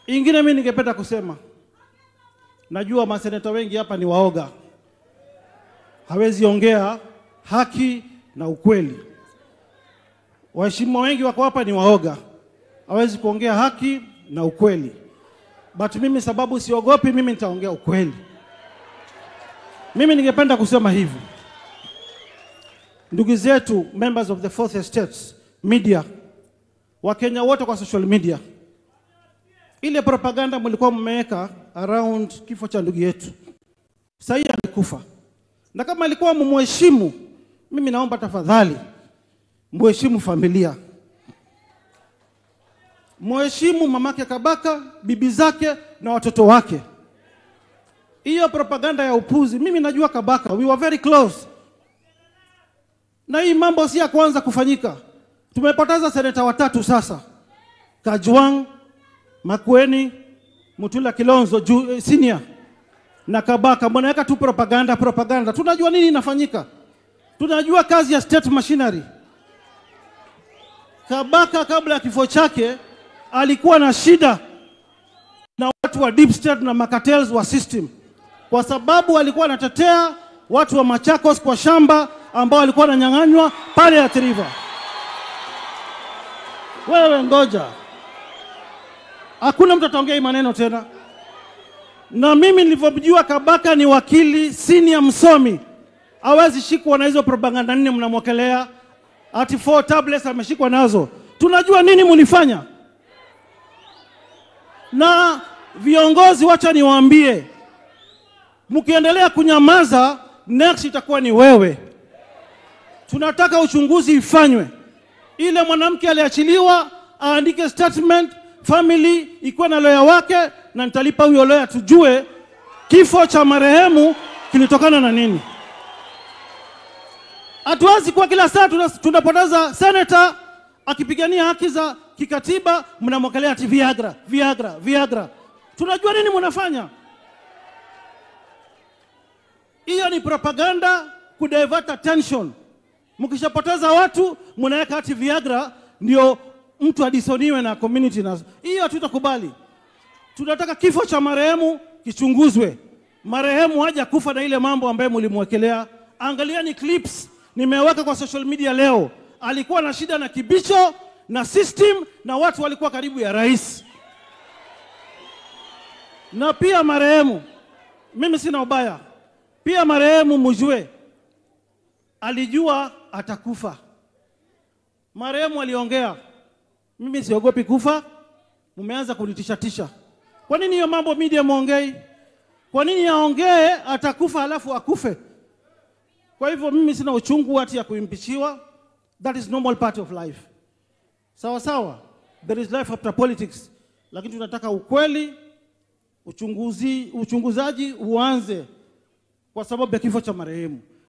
Ingine mimi ningependa kusema, najua maseneta wengi hapa ni waoga, hawezi ongea haki na ukweli. Waheshimiwa wengi wako hapa ni waoga, hawezi kuongea haki na ukweli, but mimi sababu siogopi, mimi nitaongea ukweli. Mimi ningependa kusema hivi, ndugu zetu members of the fourth estates media, Wakenya wote kwa social media, ile propaganda mlikuwa mmeweka around kifo cha ndugu yetu, sasa hii amekufa, na kama alikuwa mumheshimu, mimi naomba tafadhali mheshimu familia, mheshimu mamake Kabaka, bibi zake na watoto wake. Hiyo propaganda ya upuzi, mimi najua Kabaka, we were very close, na hii mambo si ya kwanza kufanyika. Tumepoteza seneta watatu sasa, Kajwang, Makueni, Mutula Kilonzo ju, eh, senior na Kabaka. Mnaweka tu propaganda propaganda, tunajua nini inafanyika, tunajua kazi ya state machinery. Kabaka kabla ya kifo chake alikuwa na shida na watu wa deep state na makatels wa system, kwa sababu alikuwa anatetea watu wa Machakos kwa shamba ambao walikuwa wananyang'anywa pale Athi River. Wewe ngoja, hakuna mtu ataongea hii maneno tena. Na mimi nilivyomjua Kabaka ni wakili senior msomi, hawezi shikwa na hizo propaganda nne mnamwekelea ati four tablets ameshikwa nazo. Tunajua nini mulifanya. Na viongozi, wacha niwaambie, mkiendelea kunyamaza, next itakuwa ni wewe. Tunataka uchunguzi ifanywe, ile mwanamke aliachiliwa aandike statement, family ikuwe na lawyer wake, na nitalipa huyo lawyer tujue kifo cha marehemu kilitokana na nini. Hatuwezi kuwa kila saa tuna- tunapoteza seneta akipigania haki za kikatiba, mnamwekelea ati Viagra, Viagra, Viagra. Tunajua nini mnafanya. Hiyo ni propaganda kudivert attention. Mkishapoteza watu mnaweka ati Viagra ndio mtu adisoniwe na community na hiyo hatutakubali. Tunataka kifo cha marehemu kichunguzwe. Marehemu haja kufa na ile mambo ambayo mlimwekelea. Angalieni clips nimeweka kwa social media leo. Alikuwa na shida na kibicho na system na watu walikuwa karibu ya rais. Na pia marehemu, mimi sina ubaya, pia marehemu mjue alijua atakufa. Marehemu aliongea, mimi siogopi kufa, mmeanza kunitishatisha. Kwa nini hiyo mambo media mwongei? Kwa nini aongee atakufa halafu akufe? Kwa hivyo mimi sina uchungu hati ya kuimpichiwa. That is normal part of life. Sawa sawa, there is life after politics, lakini tunataka ukweli, uchunguzi, uchunguzaji uanze kwa sababu ya kifo cha marehemu.